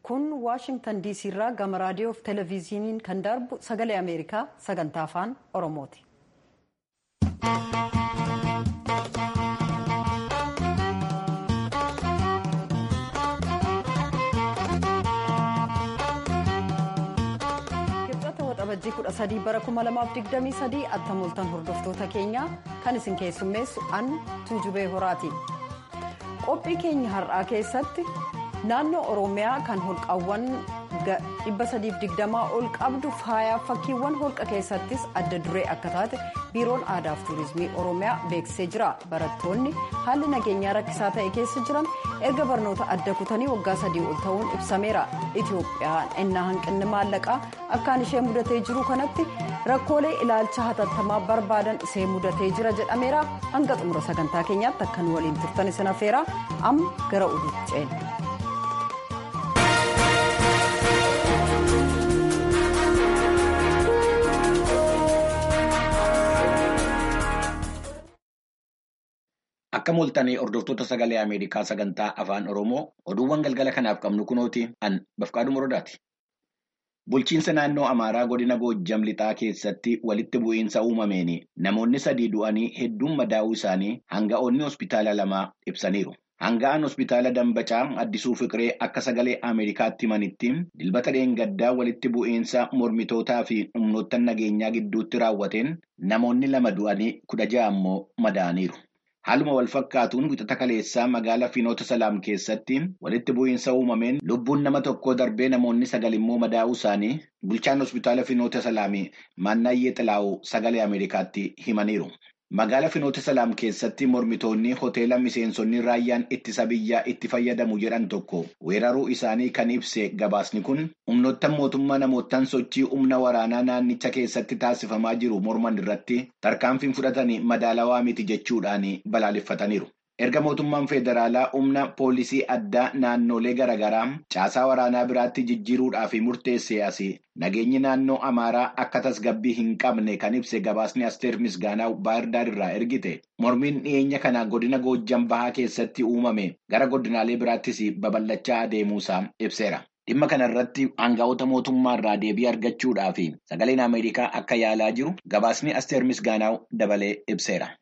kun waashingtan diisii irraa gama raadiyoo fi televezyiiniin kan darbu sagalee ameerikaa sagantaa afaan oromooti. kibxata waxabajjii 13 bara 2023 attamoltan hordoftoota keenya kan isin keessummeessu an tuujubee horaati. qophii keenya har'aa keessatti naannoo oromiyaa kan holqaawwan 320 ol qabdu faayaaf fakkiiwwan holqa keessattis adda duree akka taate biiroon aadaa fi tuurizimii oromiyaa beeksisee jira barattoonni haalli nageenyaa rakkisaa ta'e keessa jiran erga barnoota adda kutanii waggaa sadii ol ta'uun ibsameera itiyoophiyaan ennaa hanqinni maallaqaa akkaan ishee mudatee jiru kanatti rakkoolee ilaalcha hatattamaa barbaadan ishee mudatee jira jedhameera hanga xumura sagantaa keenyaatti akka nu waliin turtan isin affeera amma gara oduutti ceena. Akka mul'atanii hordoftoota sagalee Ameerikaa sagantaa afaan Oromoo oduuwwan galgala kanaaf qabnu kunooti an bafqaadhu morodaati. Bulchiinsa naannoo Amaaraa godina Goojjam lixaa keessatti walitti bu'iinsa uumameen namoonni sadii du'anii hedduun madaa'uu isaanii hanga'oonni hospitaala lamaa ibsaniiru. Hanga'aan hospitaala Dambacaa Addisuu Fiqiree akka sagalee Ameerikaatti himanitti dilbata dheengaddaa walitti bu'iinsa mormitootaa fi humnoota nageenyaa gidduutti raawwateen namoonni lama du'anii kudha ja'a ammoo madaa'aniiru. Haaluma wal fakkaatuun wixata kaleessaa magaalaa Finoota Salaam keessatti walitti bu'iinsa uumameen lubbuun nama tokkoo darbee namoonni sagal immoo madaa'uu isaanii bulchaan hospitaala Finoota Salaamii Maannaayyee Xilaa'uu sagalee Ameerikaatti himaniiru. Magaalaa Finoota Salaam keessatti mormitoonni hoteela miseensonni raayyaan ittisa biyyaa itti fayyadamu jedhan tokko weeraruu isaanii kan ibse gabaasni kun humnoottan mootummaa namootaan sochii humna waraanaa naannicha keessatti taasifamaa jiru morman irratti tarkaanfiin fudhatanii madaalawaa miti jechuudhaan balaaleffataniiru. Erga mootummaan federaalaa humna poolisii addaa naannolee garaagaraa caasaa waraanaa biraatti jijjiiruudhaaf murteessee asii nageenyi naannoo Amaaraa akka tasgabbii hin qabne kan ibse gabaasni Asteer Misgaanaa Baahirdaar irraa ergite mormiin dhiyeenya kana godina Goojjam Bahaa keessatti uumame gara godinaalee biraattis babal'achaa adeemuusaa ibseera. Dhimma kana irratti aangaa'ota mootummaa irraa deebii argachuudhaaf sagaleen Ameerikaa akka yaalaa jiru gabaasni Asteer Misgaanaa dabalee ibseera.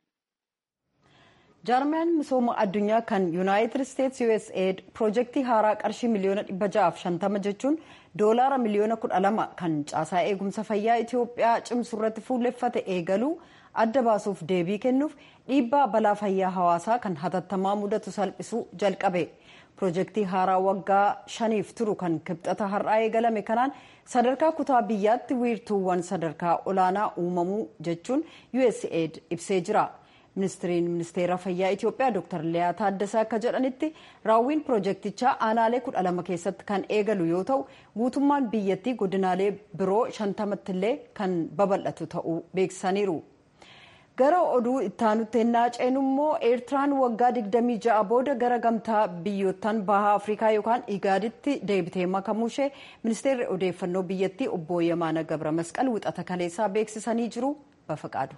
jaarmiyaan misooma addunyaa kan yuunaayitid isteetsi usaid piroojeektii haaraa qarshii miliyoona 650 jechuun doolaara miliyoona 12 kan caasaa eegumsa fayyaa itiyoophiyaa cimsuu irratti fuulleffate eegaluu adda baasuuf deebii kennuuf dhiibbaa balaa fayyaa hawaasaa kan hatattamaa mudatu salphisuu jalqabe piroojeektii haaraa waggaa shaniif turu kan kibxata har'aa eegalame kanaan sadarkaa kutaa biyyaatti wiirtuuwwan sadarkaa olaanaa uumamuu jechuun usaid ibsee jira. ministiriin ministeera fayyaa itiyoophiyaa dr liyaa taaddasaa akka jedhanitti raawwiin piroojeektichaa aanaalee kudha lama keessatti kan eegalu yoo ta'u guutummaan biyyattii godinaalee biroo shantamatti illee kan babal'atu ta'uu beeksisaniiru. gara oduu ittaanutti ennaa ceenu immoo eertiraan waggaa 26 booda gara gamtaa biyyoottan bahaa afrikaa yookaan igaaditti deebitee makamuu ishee ministeerri odeeffannoo biyyattii obbo Yamaana Gabra Masqal wixata kaleessaa beeksisanii jiru bafaqaadu.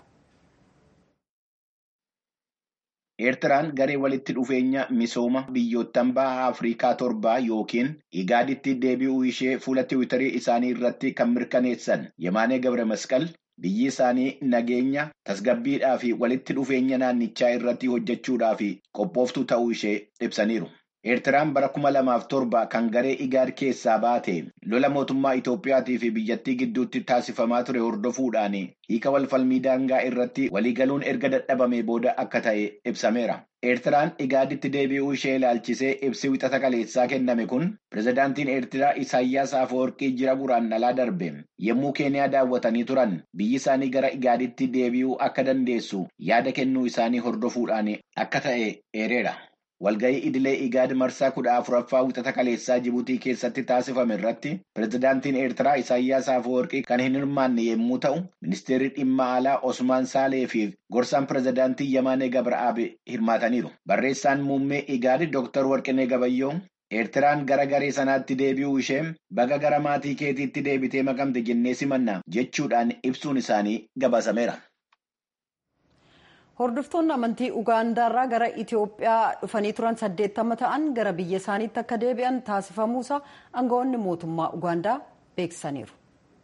Eertiraan garee walitti dhufeenya misooma biyyoottan baha Afrikaa torbaa yookiin igaaditti deebi'uu ishee fuula tiwiitarii isaanii irratti kan mirkaneessan Yemaanee Gabre Masqal biyyi isaanii nageenya tasgabbiidhaa fi walitti dhufeenya naannichaa irratti hojjechuudhaaf qophooftuu ta'uu ishee ibsaniiru. Eertiraan bara kuma lamaaf torba kan garee igaad keessaa baate lola mootummaa Itoophiyaatii fi biyyattii gidduutti taasifamaa ture hordofuudhaan hiika walfalmii daangaa irratti waliigaluun erga dadhabame booda akka ta'e ibsameera. Eertiraan igaaditti deebi'uu ishee ilaalchisee ibsi wixata kaleessaa kenname kun pirezidaantiin Eertiraa Isaayyaas Afeworqii jira guraandhalaa darbe yommuu Keeniyaa daawwatanii turan biyyi isaanii gara igaaditti deebi'uu akka dandeessu yaada kennuu isaanii hordofuudhaan akka ta'e eereera. Walga'ii idilee igaad marsaa kudha afuraffaa wixata kaleessaa Jibuutii keessatti taasifame irratti pirezidaantiin Eertiraa Isaayyaas Afeworqii kan hin hirmaanne yommuu ta'u, ministeerri dhimma alaa Osmaan Saalee fi gorsaan pirezidaantii Yamaanee Gabra'aab hirmaataniiru. Barreessaan muummee igaad Dr. Warqinee Gabayyoo Eertiraan gara garee sanaatti deebi'uu ishee baga gara maatii keetiitti deebitee makamte jennee simanna jechuudhaan ibsuun isaanii gabaasameera. hordoftoonni amantii ugaandaarraa gara itiyoophiyaa dhufanii turan saddeettama ta'an gara biyya isaaniitti akka deebi'an taasifamuusaa aangawoonni mootummaa ugaandaa beeksisaniiru.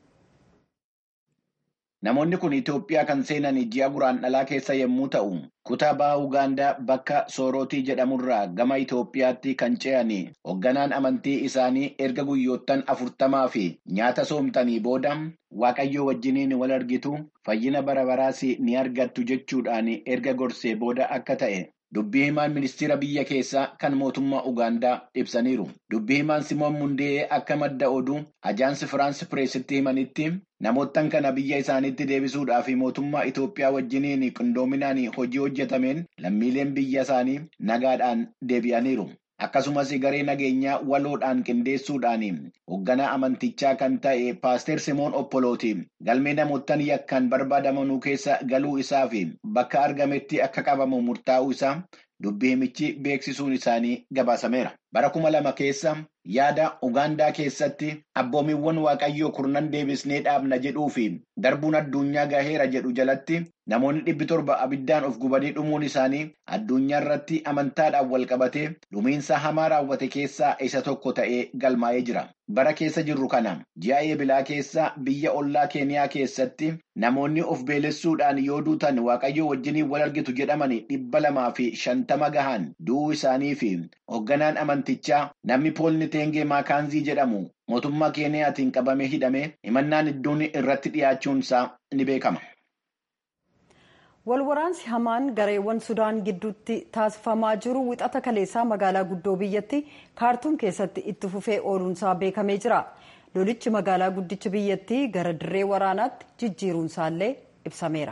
Namoonni kun Itoophiyaa kan seenan ji'a guraandhalaa keessa yommuu ta'u, kutaa baha Ugaandaa bakka Soorootii jedhamurraa gama Itoophiyaatti kan ce'an hoogganaan amantii isaanii erga guyyoottan afurtamaa fi nyaata soomtanii booda Waaqayyoo wajjiniin wal argitu fayyina bara baraas ni argattu jechuudhaan erga gorsee booda akka ta'e. Dubbii himaan ministeera biyya keessaa kan mootummaa Ugaandaa ibsaniiru. Dubbii himaan Simoon Mundee akka madda oduu ajaansi Firaansi Pireesitti himanitti namoottan kana biyya isaaniitti deebisuudhaa fi mootummaa Itoophiyaa wajjiniin qindoominaan hojii hojjetameen lammiileen biyya isaanii nagaadhaan deebi'aniiru. Akkasumas garee nageenyaa waloodhaan qindeessuudhaan hoogganaa amantichaa kan ta'e Paaster Simoon Oppolooti galmee namoottan yakkaan barbaadamanuu keessa galuu isaa fi bakka argametti akka qabamu murtaa'uu isaa dubbii himichi beeksisuun isaanii gabaasameera. Bara kuma lama keessa yaada Ugaandaa keessatti abboomiiwwan Waaqayyoo kurnan deebisnee dhaabna jedhuu fi darbuun addunyaa gaheera jedhu jalatti namoonni dhibbi torba abiddaan of gubanii dhumuun isaanii addunyaa irratti amantaadhaan wal qabatee dhumiinsa hamaa raawwate keessaa isa tokko ta'ee galmaa'ee jira. Bara keessa jirru kana ji'a eebilaa keessa biyya ollaa Keeniyaa keessatti namoonni of beelessuudhaan yoo duutan Waaqayyoo wajjiniin wal argitu jedhaman dhibba lamaa fi shantama gahan du'uu isaanii fi hoogganaan amantichaa namni poolni teengee maakaanzii jedhamu mootummaa Keeniyaatiin qabamee hidhamee himannaan iddoon irratti dhiyaachuun isaa ni beekama. Walwaraansi hamaan gareewwan Sudaan gidduutti taasifamaa jiru wixata kaleessaa magaalaa guddoo biyyatti kaartuum keessatti itti fufee ooluunsaa beekamee jira. Lolichi magaalaa guddicha biyyattii gara dirree waraanaatti jijjiiruunsaallee ibsameera.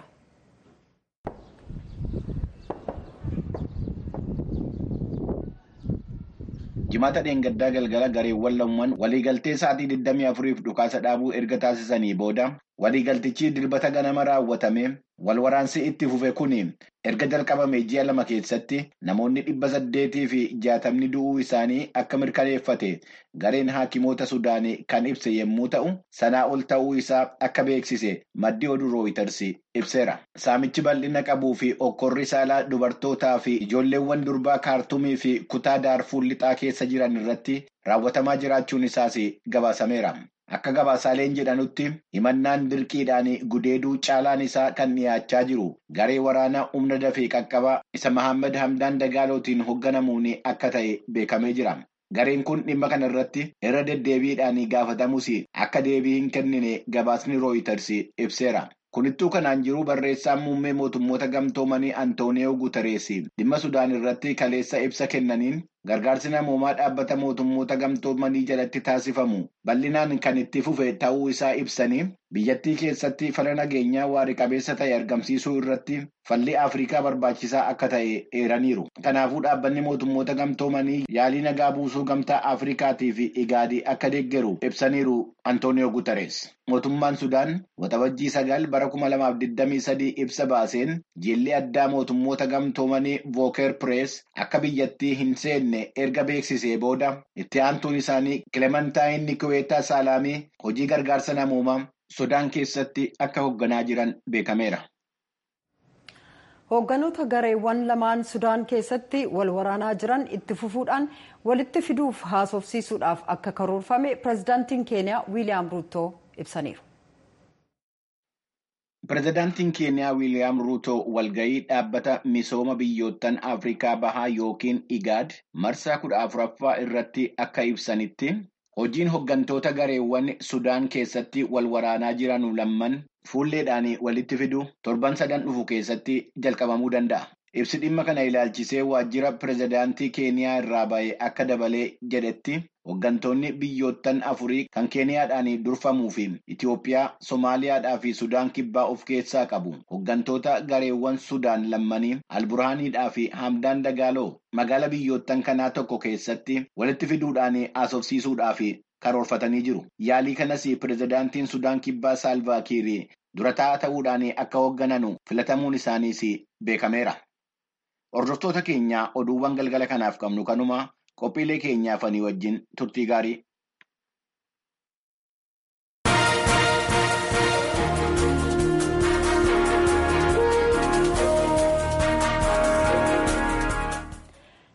Jimaata dheengaddaa galgala gareewwan lamaan waliigaltee sa'aatii 24f dhukaasa dhaabuu erga taasisanii booda waliigaltichi dilbata ganama raawwatame wal waraansi itti fufe kun erga jalqabame ji'a lama keessatti namoonni dhibba saddeetii fi jaatamni du'uu isaanii akka mirkaneeffate gareen haakimoota Sudaanii kan ibse yommuu ta'u sanaa ol ta'uu isaa akka beeksise maddi oduu rooyiters ibseera. Saamichi bal'ina qabuu fi okkorri saalaa dubartootaa fi ijoolleewwan durbaa kaartumii fi kutaa daarfuur lixaa keessa jiran irratti raawwatamaa jiraachuun isaas gabaasameera. Akka gabaasaaleen jedhanutti himannaan dirqiidhaan gudeeduu caalaan isaa kan dhiyaachaa jiru garee waraanaa humna dafee qaqqabaa isa Mahammad Hamdaan Dagaalootiin hoogganamuun akka ta'e beekamee jira. Gareen kun dhimma kana irratti irra deddeebiidhaan gaafatamus akka deebii hin kennine gabaasni rooyiters ibseera. Kunittuu kanaan jiru barreessaan muummee mootummoota gamtoomanii Antooniyoo Guutarees dhimma Sudaan irratti kaleessa ibsa kennaniin gargaarsi namoomaa dhaabbata mootummoota gamtoomanii jalatti taasifamu bal'inaan kan itti fufe ta'uu isaa ibsanii biyyattii keessatti fala nageenyaa waarii qabeessa ta'e argamsiisuu irratti falli Afrikaa barbaachisaa akka ta'e eeraniiru. Kanaafuu dhaabbanni mootummoota gamtoomanii yaalii nagaa buusuu gamtaa Afrikaatii fi Igaadii akka deeggaru ibsaniiru Antooniyoo Guutarees. Mootummaan Sudaan waxabajjii sagal bara kuma lamaaf digdamii sadii ibsa baaseen jilli addaa mootummoota gamtoomanii Vooker Pirees akka biyyattii hin seenne erga beeksisee booda itti aantuun isaanii Kilementaayin Nikuweetaa Saalaamii hojii gargaarsa namoomaa Sudaan keessatti akka hoogganaa jiran beekameera. Hoogganoota gareewwan lamaan Sudaan keessatti wal waraanaa jiran itti fufuudhaan walitti fiduuf haasofsiisuudhaaf akka karoorfame pirezidaantiin Keeniyaa Wiiliyaam Ruutoo ibsaniiru. Pireezidaantiin Keeniyaa Wiiliyaam Ruutoo walgahii dhaabbata misooma biyyoottan Afrikaa Bahaa yookiin IGAD marsaa kudha afuraffaa irratti akka ibsanitti hojiin hooggantoota gareewwan Sudaan keessatti wal waraanaa jiran lamman fuulleedhaan walitti fidu torban sadan dhufu keessatti jalqabamuu danda'a. Ibsi dhimma kana ilaalchisee waajjira pireezidaantii Keeniyaa irraa ba'e akka dabalee jedhetti hooggantoonni biyyoottan afurii kan Keeniyaadhaan durfamuu fi Itoophiyaa, Somaaliyaadhaa fi Sudaan kibbaa of keessaa qabu. Hooggantoota gareewwan Sudaan lammanii Alburhaaniidhaa fi Hamdaan Dagaaloo magaala biyyoottan kanaa tokko keessatti walitti fiduudhaan haasofsiisuudhaaf karoorfatanii jiru. Yaalii kanas pireezidaantiin Sudaan kibbaa Saalvaa Kiir durataa ta'uudhaan akka hooggananu filatamuun isaaniis beekameera. Hordoftoota keenya oduuwwan galgala kanaaf qabnu kanuma qophiilee keenyaaf ani wajjin turtii gaarii.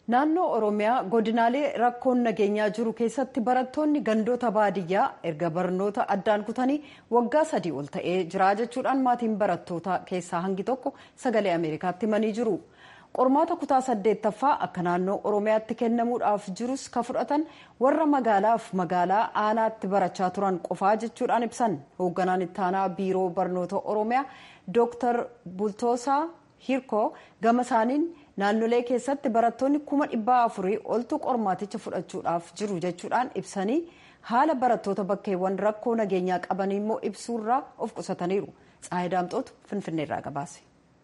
naannoo oromiyaa godinaalee rakkoon nageenyaa jiru keessatti barattoonni gandoota baadiyyaa erga barnoota addaan kutanii waggaa sadii ol ta'ee jira jechuudhaan maatiin barattoota keessaa hangi tokko sagalee ameerikaatti himanii jiru. qormaata kutaa saddeettaffaa akka naannoo oromiyaatti kennamuudhaaf jirus ka fudhatan warra magaalaaf magaalaa aanaatti barachaa turan qofaa jechuudhaan ibsan hoogganaan ittaanaa biiroo barnoota oromiyaa dooktar bultoosaa hirkoo gama isaaniin naannolee keessatti barattoonni kuma dhibbaa afurii oltu qormaaticha fudhachuudhaaf jiru jechuudhaan ibsanii haala barattoota bakkeewwan rakkoo nageenyaa qaban immoo ibsuurraa of qusataniiru tsaayidaamxootu finfinneerraa gabaase.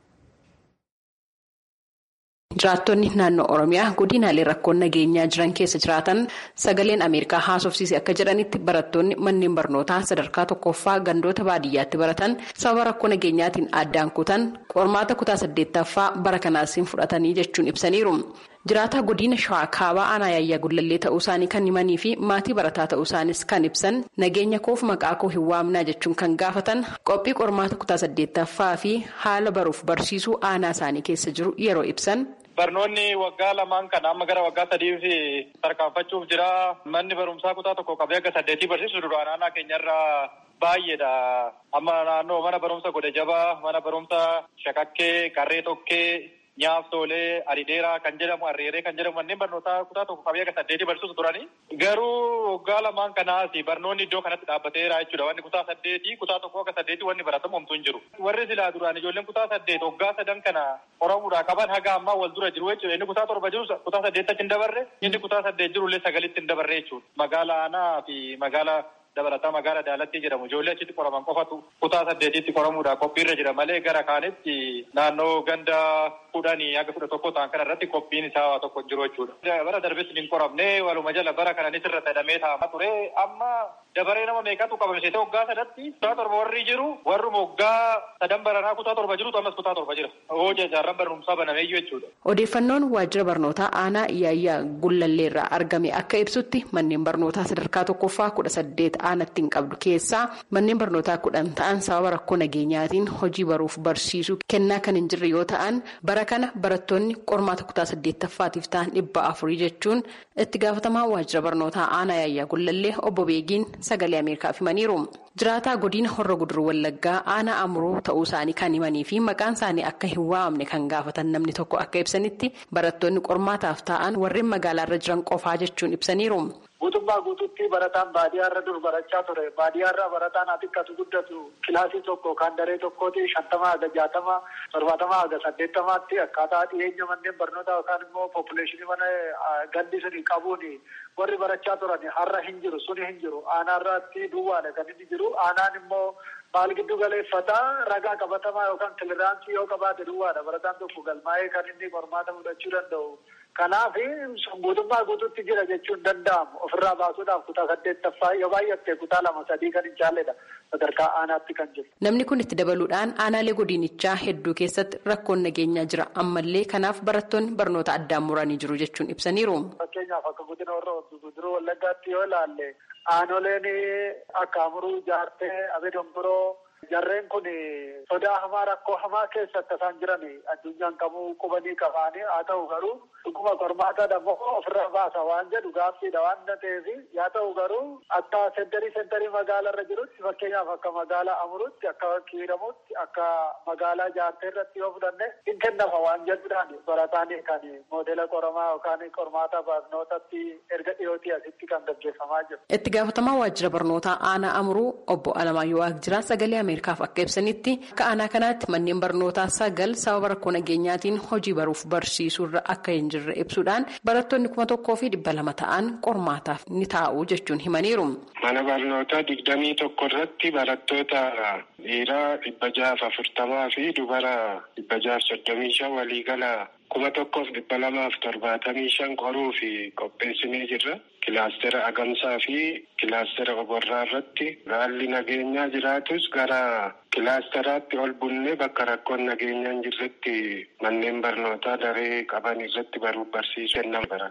jiraattonni naannoo oromiyaa godinaalee rakkoon nageenyaa jiran keessa jiraatan sagaleen ameerikaa haasofsiise akka jedhanitti barattoonni manneen barnootaa sadarkaa tokkoffaa gandoota baadiyyaatti baratan sababa rakkoo nageenyaatiin addaan kutan qormaata kutaa saddeettaffaa bara kanaasiin fudhatanii jechuun ibsaniiru. jiraataa godina shawaa kaabaa aanaa yaayyaa gullallee ta'uu isaanii kan himanii fi maatii barataa ta'uu isaanis kan ibsan nageenya koof maqaa koo hin waamnaa jechuun kan gaafatan qophii qormaata kutaa saddeettaffaa fi haala baruuf barsiisuu aanaa isaanii keessa jiru yeroo ibsan. Barnoonni waggaa lamaan kana amma gara waggaa sadiif tarkaanfachuuf jira. Manni barumsaa kutaa tokko qabee akka saddeetii barsiisu duraan aanaa keenyarraa baay'eedha. Amma naannoo mana barumsa godhe jabaa, mana barumsa shakakkee, qarree tokkee, nyaaftoolee, arideeraa kan jedhamu, arreeree kan jedhamu manneen barnootaa kutaa tokko qabee akka saddeetii barsiisu turani. Garuu waggaa lamaan kanaas barnoonni iddoo kanatti dhaabbateera jechuudha. Wanni kutaa saddeetii, kutaa tokko akka saddeetii wanni baratamu homtuu hin jiru. Warri silaa duraan ijoolleen kutaa saddeet waggaa sadan kana qoramuudhaa qaban haga ammaa wal dura jiru jechuudha. Inni kutaa torba jiru kutaa saddeettatti hin dabarre, inni kutaa saddeet jirullee sagalitti hin dabarre jechuudha. Magaala aanaa fi magaala dabalataa magaala daalatti jedhamu ijoollee achitti qoraman qofatu kutaa saddeetitti qoramuudhaaf qophiirra jira malee gara kaanitti naannoo ganda kudhanii haga kudha tokko ta'an kana irratti qophiin isaa tokko jiru jechuudha. Bara darbetti hin qoramne waluma jala bara kananis irra sadamee taa'amaa ture amma dabaree nama meeqatu qabamsiise waggaa sadatti kutaa torba warri jiru warruma waggaa sadan baranaa kutaa torba jirutu ammas kutaa torba jira. Hojii jaarran barumsaa banameeyyuu jechuudha. Odeeffannoon waajjira barnootaa aanaa Iyaayyaa Gullalleerraa argame akka ibsutti manneen barnootaa sadarkaa tokkoffaa kudha saddeet aanatti hin qabdu keessaa manneen barnootaa kudhan ta'an sababa rakkoo nageenyaatiin hojii baruuf barsiisuu kennaa kan hin jirre yoo ta'an bara kana barattoonni qormaata kutaa saddeettaffaatiif ta'an dhibba afurii jechuun itti gaafatamaa waajjira barnootaa aanaa Iyaayyaa Gullallee obbo Beegiin sagalee Ameerikaaf himaniiru. Jiraataa godina Horra Guduruu Wallaggaa aanaa Amuroo ta'uu isaanii kan himanii fi maqaan isaanii akka hin waamne kan gaafatan namni tokko akka ibsanitti barattoonni qormaataaf ta'an warreen magaalaarra jiran qofaa jechuun ibsaniiru. Guutummaa guutuutti barataan baadiyyaarra dur barachaa ture. Baadiyyaarra barataan xiqqatu guddatu kilaasii tokko kan daree tokkooti shantama haga jaatama torbaatama haga saddeettamaatti akkaataa dhiyeenya manneen barnootaa yookaan immoo poppileeshinii mana gandi suni qabuun warri barachaa turan har'a hin jiru suni hin jiru aanaarratti duwwaadha kan inni jiru aanaan immoo maal giddu galeeffataa ragaa qabatamaa yookaan kiliraansii yoo qabaate duwwaadha barataan tokko galmaa'ee kan inni qormaata fudhachuu danda'u. Kanaaf guutummaa guutuutti jira jechuun danda'amu ofirraa baasuudhaaf kutaa saddeettaffaa yoo baay'atte kutaa lama sadii kan hin caalledha sadarkaa aanaatti kan jiru. Namni kun itti dabaluudhaan aanaalee godinichaa hedduu keessatti rakkoon nageenyaa jira ammallee kanaaf barattoonni barnoota addaan muranii jiru jechuun ibsaniiru. Fakkeenyaaf akka godina warra guduruu wallaggaatti yoo ilaalle aanoleen akka amuruu jaartee abedomboroo. Jarreen kun sodaa hamaa rakkoo hamaa keessatti isaan jiran addunyaan qabuu qubanii qabaanii haa ta'u garuu dhuguma qormaata dammoo ofirra baasa waan jedhu gaaffiidha waan ta'eef yaa ta'u garuu akka sentarii sentarii magaalarra jirutti fakkeenyaaf akka magaalaa amurutti akka kiiramutti akka magaalaa jaartee irratti yoo fudhanne hin kennama waan jedhuudhaan barataan kan moodela qoramaa yookaan qormaata barnootatti erga dhiyootii asitti kan gaggeeffamaa jiru. Itti gaafatamaa waajjira barnootaa aanaa amuruu obbo Alamaayyoo Waaqjiraa sagalee Ameerikaaf akka ibsanitti akka aanaa kanaatti manneen barnootaa sagal sababa rakkoo nageenyaatiin hojii baruuf barsiisuurra akka hin jirre ibsuudhaan barattoonni kuma tokkoo fi dhibba lama ta'an qormaataaf ni taa'u jechuun himaniiru. Mana barnootaa digdamii tokko irratti barattoota dhiiraa dhibba jaaf afurtamaa fi dubara dhibba jaaf soddomii shan waliigala kuma tokkoof dhibba lamaaf torbaatamii shan qoruu fi qopheessinee jirra. Kilaastera agamsaa fi kilaastera oborraa irratti haalli nageenyaa jiraatus gara kilaasteraatti ol bunnee bakka rakkoon nageenyaa hin jirretti manneen barnootaa daree qaban irratti baruuf barsiisuu kennan bara kana.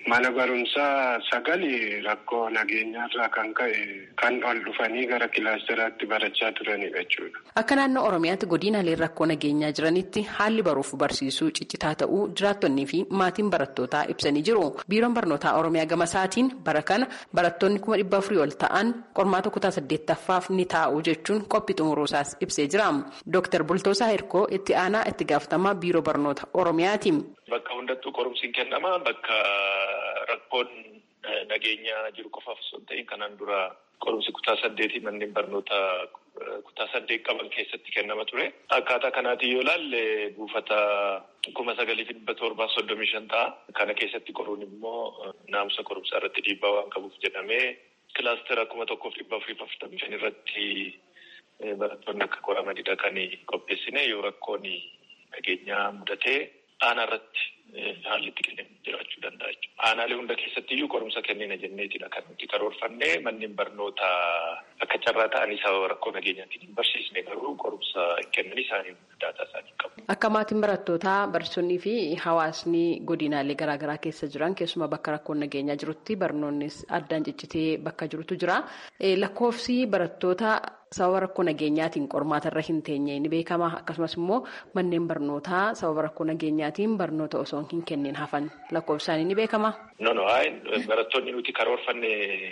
mana barumsaa sagali rakkoo nageenyaarraa kan ka'e kan ol dhufanii gara kilaasteraatti barachaa turanidha jechuudha. Akka naannoo Oromiyaatti godinaalee rakkoo nageenyaa jiranitti haalli baruuf barsiisuu ciccitaa ta'uu jiraattonnii fi maatiin barattootaa ibsanii jiru. Biiroon barnootaa Oromiyaa gama isaatiin bara kana barattoonni kuma dhibba afurii ol ta'an qormaata kutaa saddeettaffaaf ni taa'u jechuun qophii xumuruusaas ibsee jira. Dooktar Bultoosaa Hirkoo itti aanaa itti gaafatamaa biiroo barnoota Oromiyaati. Bakka hundattuu qorumsiin kennama. Bakka rakkoon nageenyaa jiru qofaaf osoo hin ta'in kanaan dura qorumsi kutaa saddeetii manneen barnoota kutaa saddeet qaban keessatti kennama ture. Akkaataa kanaatiin yoo ilaalle buufata kuma sagalii fi dhibba torbaa soddomii shan ta'a. Kana keessatti qoruun immoo naamusa qorumsaa irratti dhiibbaa waan qabuuf jedhamee kilaastera kuma tokkoof dhibba afurii fi afurtamii shan irratti barattoonni akka qoramanidha kan qopheessine yoo rakkoon nageenyaa mudatee aanaa irratti haalli itti kennamu jiraachuu danda'a jechuudha. Aanaalee hunda keessatti iyyuu qorumsa kennina jenneetidha kan nuti karoorfanne manneen barnoota akka carraa ta'anii sababa rakkoo nageenyaatiin hin barsiisne garuu qorumsa kennanii isaanii daataa isaanii qabu. Akka maatiin barattootaa barsiisonnii fi hawaasni godinaalee garaagaraa keessa jiran keessumaa bakka rakkoon nageenyaa jirutti barnoonnis addaan ciccitee bakka jirutu jira. Lakkoofsi barattoota sababa rakkoo nageenyaatiin qormaata irra hin teenye ni beekama akkasumas immoo manneen barnootaa sababa rakkoo nageenyaatiin barnoota osoo hin kenneen hafan lakkoofsi isaanii ni beekama. No no barattoonni nuti karoorfanne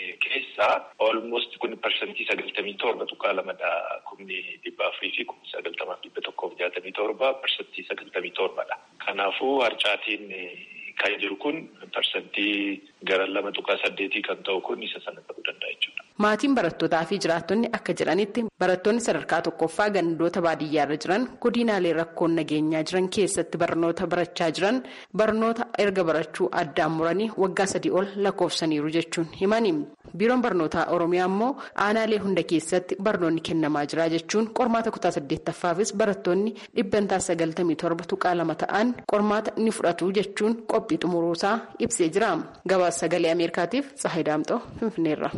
keessaa almost kun parsantii sagaltamii torba tuqaa lamadha kumni dhibba afurii fi kumni sagaltamaaf dhibba tokkoof jaatamii torba parsantii sagaltamii torbadha. Kanaafuu harcaatiin kan jiru kun parsantii gara lama tuqaa saddeetii kan ta'u kun isa sana ta'uu danda'a jechuudha. Maatiin barattootaa fi jiraattonni akka jedhanitti barattoonni sadarkaa tokkoffaa gandoota baadiyyaarra jiran godinaalee rakkoon nageenyaa jiran keessatti barnoota barachaa jiran barnoota erga barachuu addaan muranii waggaa sadii ol lakkoofsaniiru jechuun himani. Biiroon barnootaa Oromiyaa immoo aanaalee hunda keessatti barnoonni kennamaa jira jechuun qormaata kutaa saddeettaffaafis barattoonni dhibbantaa sagaltamii torba tuqaa lama ta'an qormaata ni fudhatu jechuun qophii xumuruusaa ibsee jira. Gabaasa sagalee Ameerikaatiif Tsahayi Daamxoo Finfinneerra.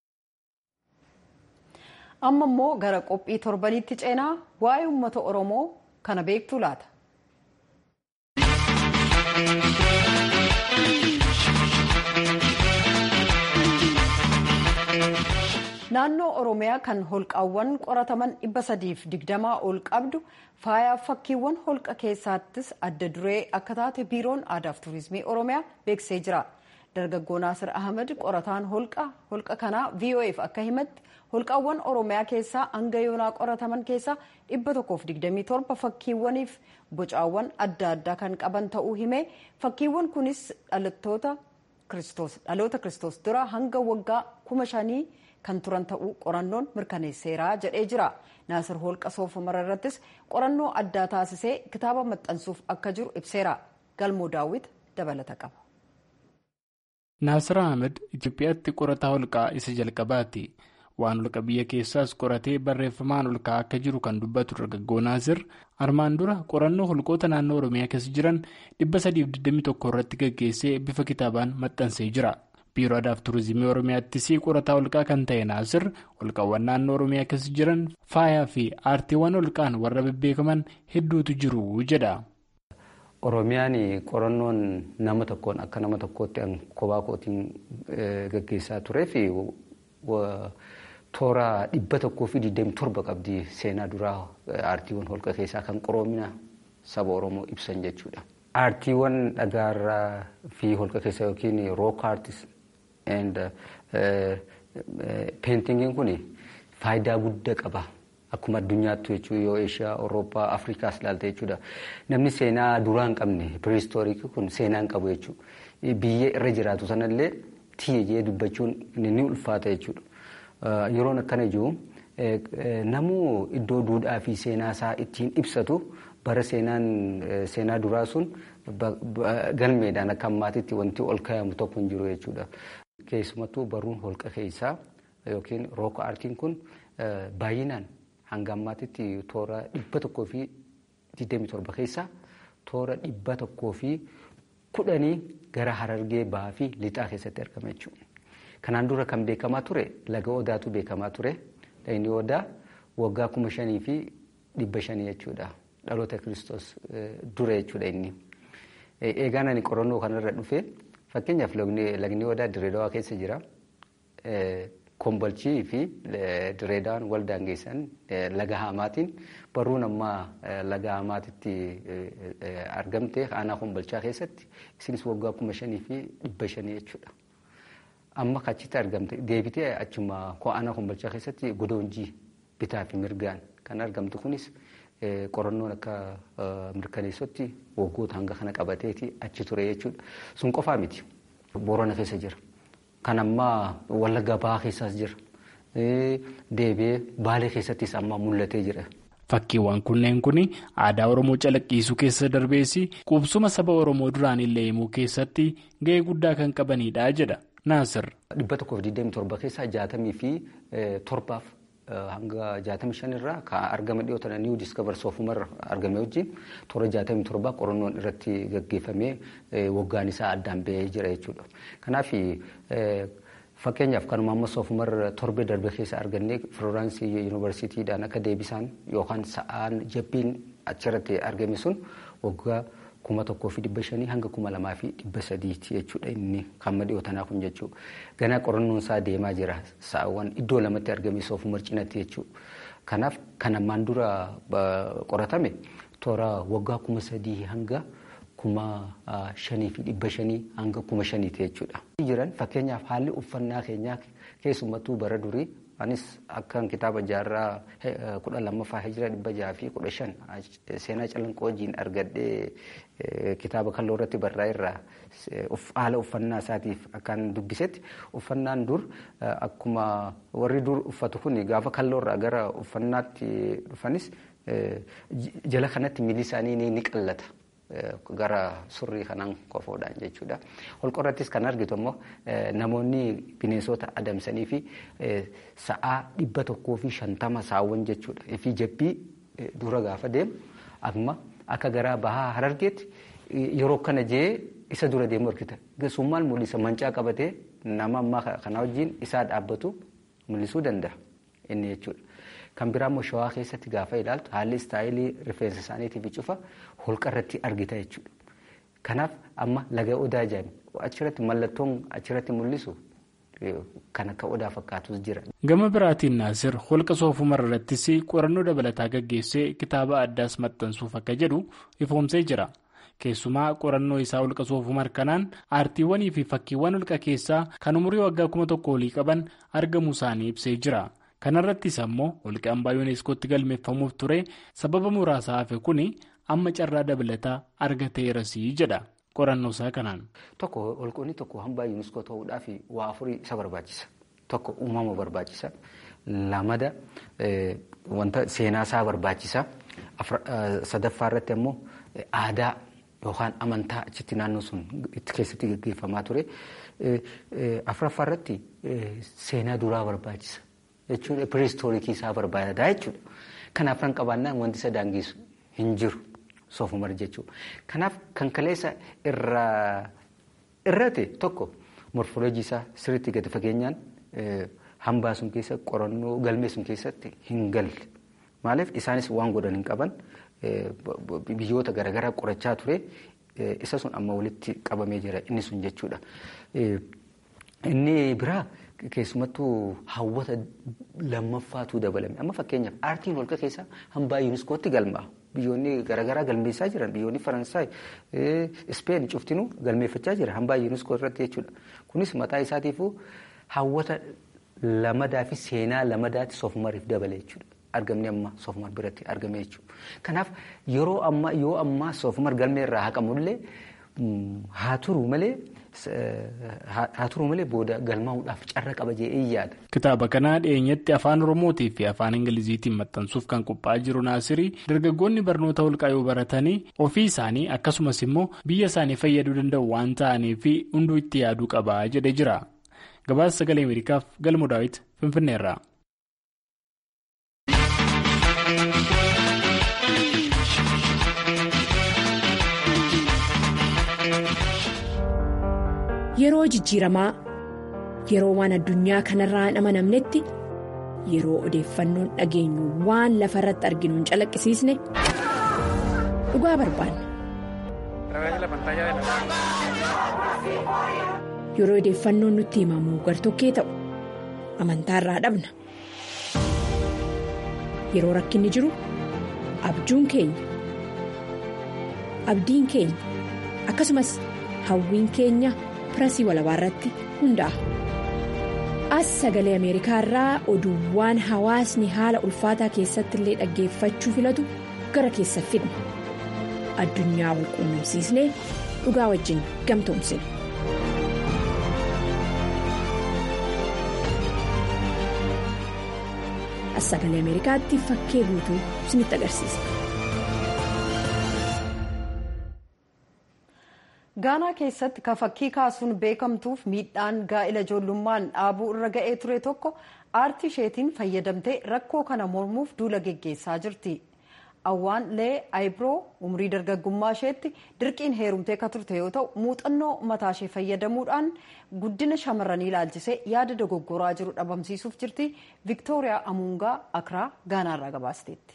amma immoo gara qophii torbanitti ceenaa waa'ee uummata oromoo kana beektuu laata. naannoo oromiyaa kan holqaawwan qorataman dhibba sadiif digdamaa ol qabdu faayaa fakkiiwwan holqa keessaattis adda duree akka taate biiroon aadaaf tuurizimii oromiyaa beeksisee jira. dargaggoo naasir ahmed qorataan holqa holqa kanaa vof akka himatti holqaawwan oromiyaa keessaa hanga yoonaa qorataman keessaa dhibba tokkoof digdamii torba fakkiiwwaniif bocaawwan adda addaa kan qaban ta'uu himee fakkiiwwan kunis dhalattoota kiristoos dhaloota kiristoos dura hanga waggaa kuma shanii kan turan ta'uu qorannoon mirkaneesseera jedhee jira naasir holqa soofamara irrattis qorannoo addaa taasisee kitaaba maxxansuuf akka jiru ibseera galmoo daawwit dabalata qaba. Naasir Ahmed Itoophiyaatti qorataa holqaa isa jalqabaati. Waan holqa biyya keessaas qoratee barreeffamaan holqaa akka jiru kan dubbatu dargaggoo Naasir armaan dura qorannoo holqoota naannoo Oromiyaa keessa jiran 321 irratti gaggeessee bifa kitaabaan maxxansee jira. Biiroo Aadaaf Turizimii Oromiyaattis qorataa holqaa kan ta'e Naasir holqawwan naannoo Oromiyaa keessa jiran faayaa fi aartiiwwan holqaan warra bebbeekaman hedduutu jiru jedha. Oromiyaan qorannoon nama tokkoon akka nama tokkootti kophaa kootiin gaggeessaa turee fi toora dhibba tokkoo fi digdami torba qabdi seenaa duraa aartiiwwan holqa keessaa kan qoroomina saba Oromoo ibsan jechuudha. Aartiiwwan dhagaarraa fi holqa keessa yookiin rook aartis and peentingiin kun faayidaa guddaa qaba. Akkuma addunyaatti jechuun yoo Eeshiyaa, Awurooppaa, Afrikaas ilaalte jechuudha. Namni seenaa duraa hin qabne piristooriikii kun seenaa hin qabu jechuudha. Biyya irra jiraatu sanallee tiyye jee dubbachuun ni ulfaata jechuudha. Yeroon akkana jiru namuu iddoo duudhaa fi seenaa isaa ittiin ibsatu bara seenaan seenaa duraa sun galmeedhaan akka ammaatitti wanti ol kaa'amu tokko hin jiru jechuudha. Keessumattuu barruun holqa keessaa yookiin rook aartiin kun baay'inaan hanga ammaatitti toora dhibba tokkoo fi digdamii torba keessaa toora dhibba tokkoo fi kudhanii gara harargee bahaa fi lixaa keessatti argama jechuudha. Kanaan dura kan beekamaa ture laga odaatu beekamaa ture. Lagni odaa waggaa kuma shanii fi dhibba shanii jechuudha. Dhaloota kiristoos dura jechuudha inni. Eegaan ani qorannoo kanarra dhufe Fakkeenyaaf lagni odaa Direedawaa keessa jira. Kombolchii fi Direedawaan wal daangeessan laga Hamaatiin barruun ammaa laga Hamaatitti argamte aanaa Kombolchaa keessatti isinis waggaa kuma shanii fi dhibba shanii jechuudha. Amma achitti argamte deebitee achuma aanaa Kombolchaa keessatti godoonjii bitaa fi mirgaan kan argamtu kunis qorannoon akka mirkaneessotti waggoota hanga kana qabateeti achi ture jechuudha. Sun qofaa miti. Boorana keessa jira. Kan ammaa Wallagga Bahaa keessaas jira. Deebi'ee Baalee keessattis amma mul'atee jira. Fakkiiwwan kunneen kun aadaa Oromoo calaqqisiisuu keessa darbeessi qubsuma saba Oromoo duraan illee himuu keessatti gahee guddaa kan qabanidha jedha Naasir. Dhibba tokkoof digdamii torba keessaa jaatamii fi torbaaf hanga jaatamii shanirraa kan argama dhiyoota niiwu diiskavar soofumarra argame wajjin toora jaatamii torbaa qorannoon irratti gaggeeffamee waggaan isaa addaan ba'ee jira jechuudha. Kanaaf fakkeenyaaf kanuma amma soofumarra torbee darbe keessa argannee firooransii yuunivarsiitiidhaan akka deebisaan yookaan sa'aan jabbiin achirratti argame sun waggaa kuma tokkoo fi dhibba shanii hanga kuma lamaa fi dhibba sadiiti jechuudha inni kan dhiyootanaa kun jechuudha. Ganaa qorannoon isaa deemaa jira sa'aawwan iddoo lamatti argame soofumar cinatti jechuudha. Kanaaf kan ammaan dura qoratame toora waggaa kuma sadii hanga kuma shanii fi dhibba shanii hanga kuma shaniiti jechuudha. Jiran fakkeenyaaf haalli uffannaa keenyaa keessumattuu bara durii anis akkan kitaaba jaarraa kudha lammaffaa hijira dhibba jaha fi kudha shan seenaa calanqoo wajjin argadhee kitaaba kalloo irratti barraa'e irraa haala uffannaa isaatiif akkan dubbisetti uffannaan dur akkuma warri dur uffatu kun gaafa kalloo irraa gara uffannaatti dhufanis jala kanatti miilli isaanii ni qallata. gara surrii kanaan qofoodhaan jechuudha. Holqorrattis kan argitu immoo namoonni bineensota adamsanii fi sa'aa dhibba tokkoo fi shantama saawwan jechuudha. Fi jabbii dura gaafa deemu amma akka garaa bahaa harargeetti yeroo kana jee isa dura deemu argita. Summaan mul'isa mancaa qabatee nama ammaa kana wajjin isaa dhaabbatu mul'isuu danda'a inni jechuudha. Kan biraa immoo shawaa keessatti gaafa ilaaltu haalli istaayilii rifeensa isaaniitiif cufa holqa irratti argita jechuudha. Kanaaf amma laga odaa jedhame achirratti mallattoon achirratti mul'isu kan akka odaa fakkaatus jira. Gama biraatiin Naasir holqa soofumar irrattis qorannoo dabalataa gaggeessee kitaaba addaas maxxansuuf akka jedhu ifoomsee jira. Keessumaa qorannoo isaa holqa soofumar kanaan aartiiwwanii fi fakkiiwwan holqa keessaa kan umurii waggaa kuma tokko olii qaban argamuu isaanii ibsee jira. kanarrattis ammoo holqi hambaa yuuneeskootti galmeeffamuuf ture sababa muraasa hafe kun amma carraa dabalataa argateerasii jedha qorannoo isaa kanaan. Tokko holqoonni tokko hambaa yuuneeskoo ta'uudhaaf waa afurii isa barbaachisa. Tokko uumama barbaachisa. Lamada wanta seenaa isaa barbaachisa. Sadaffaa irratti ammoo aadaa yookaan amantaa achitti naannoo sun itti keessatti gaggeeffamaa ture. Afuraffaa irratti seenaa duraa barbaachisa. jechuudha piristoorikii isaa barbaadaa jechuudha. Kanaaf kan qabaannaan wanti isa daangessu hin jiru soofumar jechuudha. Kanaaf kan kaleessa irraa irratti tokko morfooloojii isaa sirriitti gadi fageenyaan hambaa sun keessa qorannoo galmee sun keessatti hin galle. Maaliif isaanis waan godhan hin qaban biyyoota garaagaraa qorachaa ture isa sun amma walitti qabamee jira inni sun jechuudha. Inni biraa. Keessumattuu hawwata lammaffaatu dabalame. Amma fakkeenyaaf aartiin holqa keessaa hambaa yuuniskootti galmaa. Biyyoonni garaagaraa galmeessaa jiran biyyoonni Faransaay, Ispeen cuftinuu galmeeffachaa jira hambaa yuuniskoo irratti jechuudha. Kunis mataa isaatiifuu hawwata lamadaa fi seenaa lamadaatti soofumariif dabale jechuudha. Argamni amma soofumar biratti argame jechuudha. Kanaaf yeroo ammaa yoo ammaa soofumar galmee irraa haqamullee haa turu malee. haa turu malee booda galmaa'uudhaaf carra qaba jedhee yaada. Kitaaba kanaa dhiyeenyatti afaan Oromootii fi afaan Ingiliziitiin maxxansuuf kan qophaa'aa jiru Naasirii dargaggoonni barnoota holqaa yoo baratanii ofii isaanii akkasumas immoo biyya isaanii fayyaduu danda'u waan ta'aniif hunduu itti yaaduu qaba jedhee jira. Gabaasa sagalee Ameerikaaf galmoo daawwiti Finfinneerraa. Yeroo jijjiiramaa yeroo waan addunyaa kanarraa hin amanamnetti yeroo odeeffannoon dhageenyu waan lafa irratti arginu hin calaqqisiisne dhugaa barbaanna. yeroo odeeffannoon nutti himamu gartokkee ta'u amantaa irraa dhabna yeroo rakkinni jiru abjuun keenya abdiin keenya akkasumas hawwiin keenya pirasii walabaa irratti hundaa'a. as sagalee ameerikaa irraa oduuwwan hawaasni haala ulfaataa keessatti illee dhaggeeffachuu filatu gara keessa fidna addunyaa wal quunnamsiisnee dhugaa wajjin gamtoomsina. as sagalee ameerikaatti fakkee guutuu isinitti agarsiisa. gaanaa keessatti ka fakkii kaasuun beekamtuuf miidhaan gaa'ila ijoollummaan dhaabuu irra ga'ee ture tokko aartii isheetiin fayyadamtee rakkoo kana mormuuf duula geggeessaa jirti awwaan lee ayibroo umrii dargaggummaa isheetti dirqiin heerumtee ka turte yoo ta'u muuxannoo mataa ishee fayyadamuudhaan guddina shamarranii ilaalchisee yaada dogoggoraa jiru dhabamsiisuuf jirti viktooriyaa amuungaa akraa gaanaarraa gabaasteetti.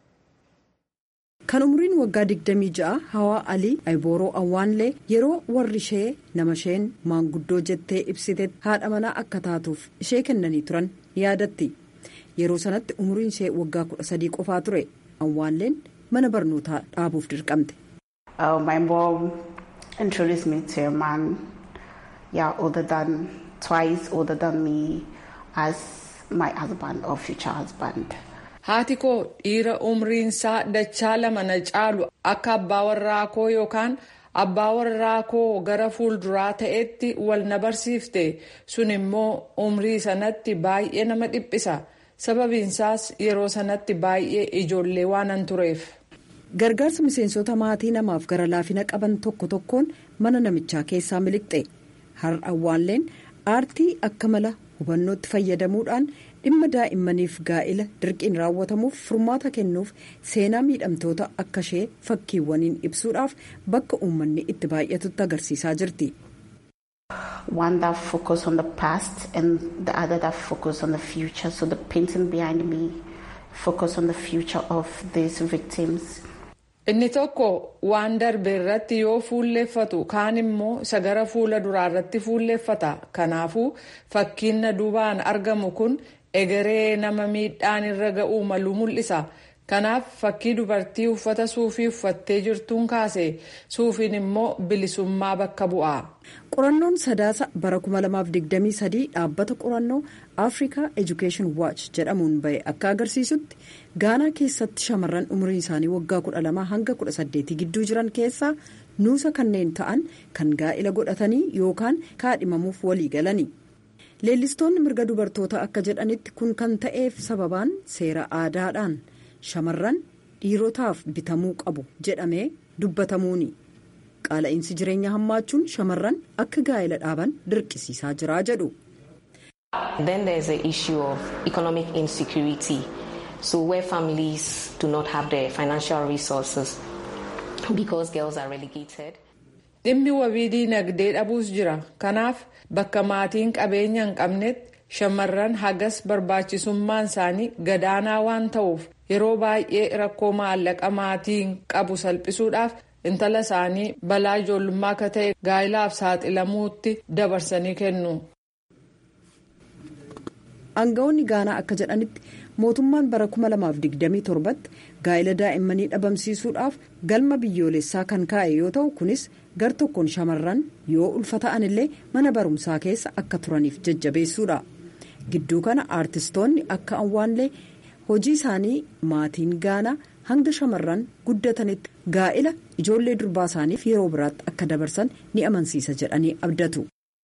kan umriin waggaa 26 hawaa alii ayibooroo awwaanlee yeroo warri ishee nama isheen maanguddoo jettee ibsite haadha manaa akka taatuuf ishee kennanii turan yaadatti yeroo sanatti umriin ishee waggaa 13 qofaa ture awwaanleen mana barnootaa dhaabuuf dirqamte. my mom introduced me to a man yeah, older than twice older than me as my husband or future husband. haati koo dhiira umriinsaa dachaa lama na caalu akka abbaa warraa koo yookaan abbaa warraa koo gara fuulduraa ta'etti wal na barsiifte sun immoo umrii sanatti baay'ee nama dhiphisa sababiinsaas yeroo sanatti baay'ee ijoollee waanan tureef. gargaarsa miseensota maatii namaaf gara laafina qaban tokko tokkoon mana namichaa keessaa miliqxe har'a awwaalleen aartii akka mala hubannootti fayyadamuudhaan. dhimma daa'immaniif gaa'ila dirqiin raawwatamuuf furmaata kennuuf seenaa miidhamtoota akka ishee fakkiiwwaniin ibsuudhaaf bakka uummanni itti baay'atutti agarsiisaa jirti. One that focus on the past and the other that focus on the future. So the painting behind me focus on the future of these victims. Inni tokko waan darbe irratti yoo fuulleeffatu kaan immoo isa gara fuula duraa irratti fuulleeffata. Kanaafuu fakkiin na duubaan argamu kun egeree nama miidhaan irra ga'uu malu mul'isa. Kanaaf fakkii dubartii uffata suufii uffattee jirtuun kaase suufiin immoo bilisummaa bakka bu'a. Qorannoon sadaasa bara 2023 dhaabbata qorannoo Africa Education Watch jedhamuun bahe akka agarsiisutti gaanaa keessatti shamarran umriin isaanii waggaa 12 hanga 18 gidduu jiran keessaa nuusa kanneen ta'an kan gaa'ila godhatanii yookaan kaadhimamuuf walii galani. leellistoonni mirga dubartoota akka jedhanitti kun kan ta'eef sababaan seera aadaadhaan shamarran dhiirotaaf bitamuu qabu jedhamee dubbatamuuni qaala'insi jireenya hammaachuun shamarran akka gaa'ila dhaaban dirqisiisaa jira jedhu. Then there is the issue of economic insecurity. So where families do not have the financial resources because girls are relegated. Dhimmi wabii diinagdee dhabuus jira. Kanaaf bakka maatiin qabeenya hin qabnetti shamarran hagas barbaachisummaan isaanii gadaanaa waan ta'uuf yeroo baay'ee rakkoo maallaqa maatiin qabu salphisuudhaaf intala isaanii balaa ijoollummaa akka ta'e gaa'ilaaf saaxilamuutti dabarsanii kennu. Aangawoonni Gaanaa akka jedhanitti mootummaan bara 2027tti gaa'ila daa'immanii dhabamsiisuudhaaf galma biyyoolessaa kan kaa'e yoo ta'u kunis gar tokkoon shamarran yoo ulfata'an illee mana barumsaa keessa akka turaniif jajjabeessuudha. Gidduu kana aartistoonni akka awwaanlee hojii isaanii maatiin Gaanaa hanga shamarran guddatanitti gaa'ila ijoollee durbaa isaaniif yeroo biraatti akka dabarsan ni amansiisa jedhanii abdatu.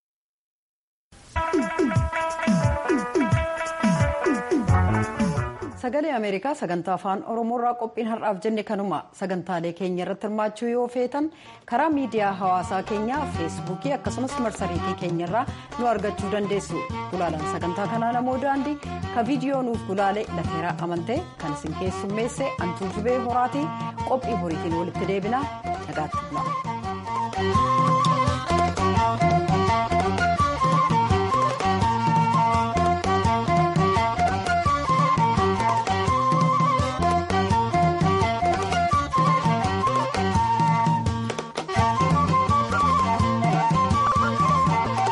sagalee ameerikaa sagantaa afaan oromoorraa qophiin har'aaf jenne kanuma sagantaalee keenya irratti hirmaachuu yoo feetan karaa miidiyaa hawaasaa keenyaa feesbuukii akkasumas marsariitii keenyarraa nu argachuu dandeessu gulaalaan sagantaa kanaa namoo daandii ka viidiyoo nuuf gulaalee lafeeraa amantee kan isin keessummeesse antuu jubee horaatii qophii boriitiin walitti deebinaa nagaatti bula.